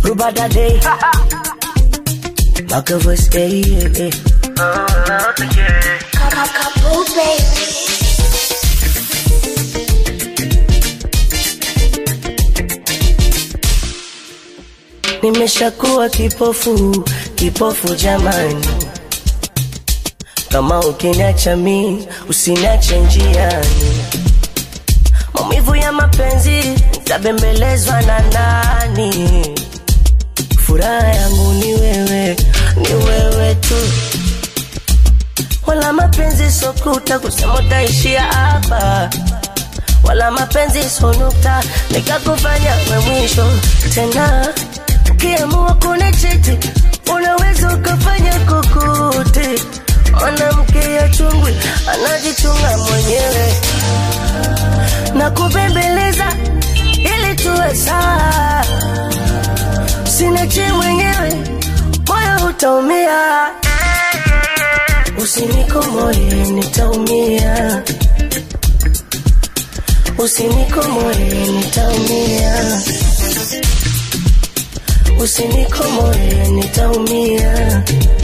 Rubada day. Maka voice, eh, eh, eh. Couple baby. Nimeshakuwa kipofu, kipofu jamani. Kama ukiniacha mi, usiniache njiani. Maumivu ya mapenzi, nitabembelezwa na nani? Furaha yangu ni wewe, ni wewe tu. Wala mapenzi sokuta kusema utaishia hapa wala mapenzi sonukta nikakufanya we mwisho tena. Ukiamua kunichiti unaweza ukafanya kokote. Mwanamke ya chungwi anajichunga mwenyewe na kubembeleza ili tuwe sawa. Usiniache mwenyewe, moyo utaumia. Usinikomoe, nitaumia. Usinikomoe, nitaumia. Usinikomoe, nitaumia.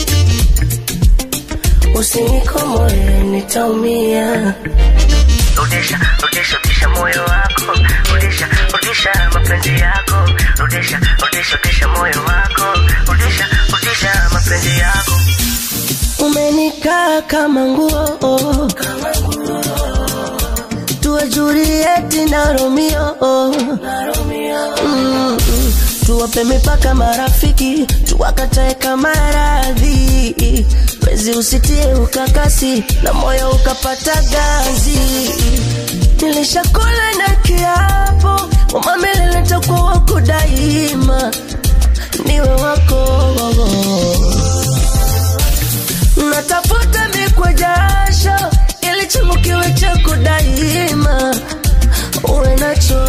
Usinikomoe, nitaumia. Rudisha, rudisha, rudisha moyo wako, rudisha, rudisha mapenzi yako, rudisha, rudisha, rudisha moyo wako, rudisha, rudisha mapenzi yako. Umenikaa kama nguo, tuwe Julieti na Romeo, Mm, mm. tuwape mipaka marafiki, tuwakatae kama radhi, wezi usitie ukakasi na moyo ukapata ganzi. Nilishakula na kiapo kwamba milele nitakuwa wako daima, niwe wako natafuta mikwa jasho ili chungu kiwe chako daima, uwe nacho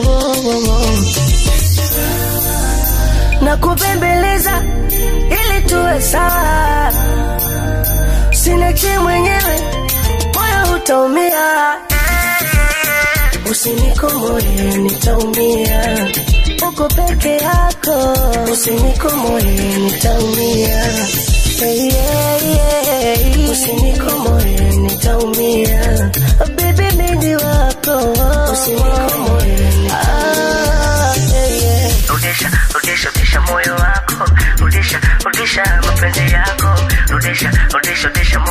na kubembeleza ili tuwe sawa. Usiniache mwenyewe, moyo utaumia. Usinikomoe, nitaumia. Uko peke yako, usinikomoe, nitaumia. Hey, yeah, yeah. Usinikomoe, nitaumia. Baby, mimi wako, usinikomoe, ah, hey, yeah. Rudisha, rudisha, rudisha moyo wako, rudisha, rudisha mapenzi yako, rudisha, rudisha, rudisha